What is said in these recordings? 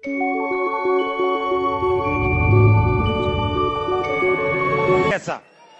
pesa.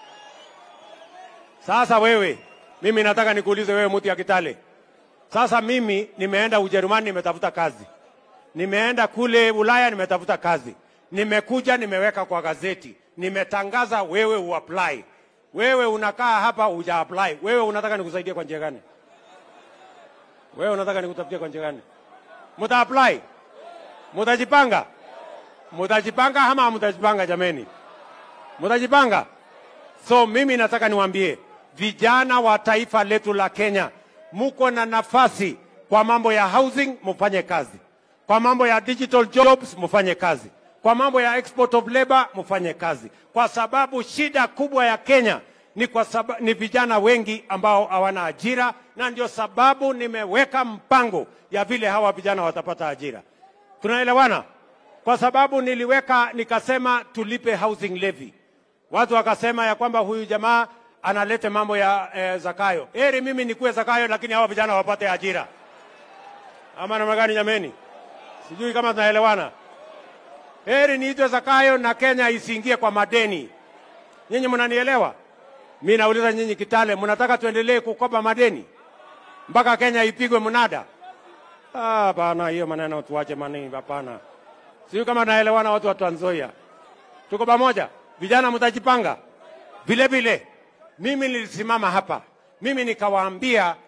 Sasa wewe, mimi nataka nikuulize wewe, mtu ya Kitale. Sasa mimi nimeenda Ujerumani, nimetafuta kazi, nimeenda kule Ulaya, nimetafuta kazi, nimekuja, nimeweka kwa gazeti, nimetangaza, wewe uapply. Wewe unakaa hapa uja apply. Wewe unataka nikusaidie kwa njia gani? Wewe unataka nikutafutie kwa njia gani? Muta apply, mutajipanga, mutajipanga ama mutajipanga? Jameni, mutajipanga? So mimi nataka niwaambie vijana wa taifa letu la Kenya, muko na nafasi kwa mambo ya housing, mufanye kazi. Kwa mambo ya digital jobs, mufanye kazi. Kwa mambo ya export of labor, mufanye kazi, kwa sababu shida kubwa ya Kenya ni kwa sababu ni vijana wengi ambao hawana ajira, na ndio sababu nimeweka mpango ya vile hawa vijana watapata ajira. Tunaelewana? Kwa sababu niliweka nikasema tulipe housing levy. Watu wakasema ya kwamba huyu jamaa analete mambo ya eh, Zakayo. Heri mimi nikuwe Zakayo, lakini hawa vijana wapate ajira, ama namna gani jameni? Sijui kama tunaelewana. Heri niitwe Zakayo na Kenya isiingie kwa madeni. Nyinyi mnanielewa? Mi nauliza nyinyi Kitale, mnataka tuendelee kukopa madeni mpaka Kenya ipigwe mnada? Ah, bana, hiyo maneno tuache manini, hapana. Sijui kama naelewana, watu wa Trans Nzoia, tuko pamoja. Vijana mtajipanga vile vile. Mimi nilisimama hapa, mimi nikawaambia